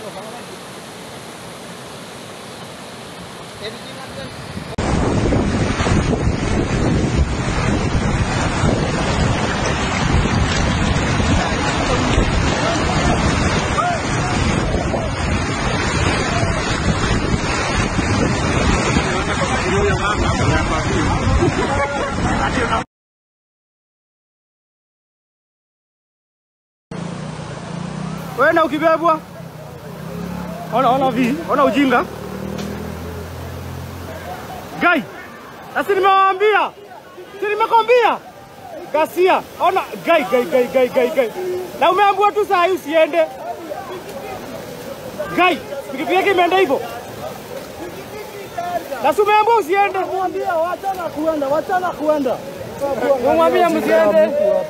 Wewe na ukibebwa. Ona ona vi, ona ujinga. Gai. Asi nimewaambia. Si nimekwambia. Gasia, ona gai gai gai gai gai gai. Na umeambiwa tu saa hii usiende. Gai, pikipiki yake imeenda hivyo. Na si umeambiwa usiende. Mwambia wachana kuenda, wachana kuenda. Umwambia msiende.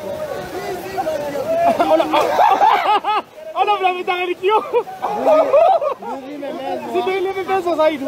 Ona ona vile amechanganyikiwa. Si ndio ile pesa zaidi.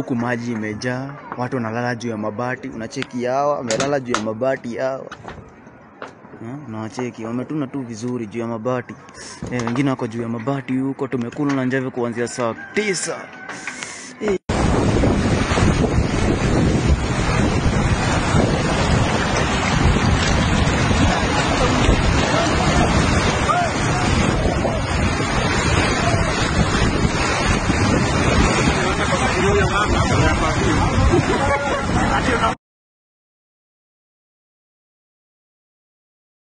huku maji imejaa, watu wanalala juu ya mabati. Unacheki hawa wamelala juu ya mabati hawa Eh, unawacheki wametuna tu vizuri juu ya mabati eh, wengine wako juu ya mabati huko. Tumekula na njave kuanzia saa tisa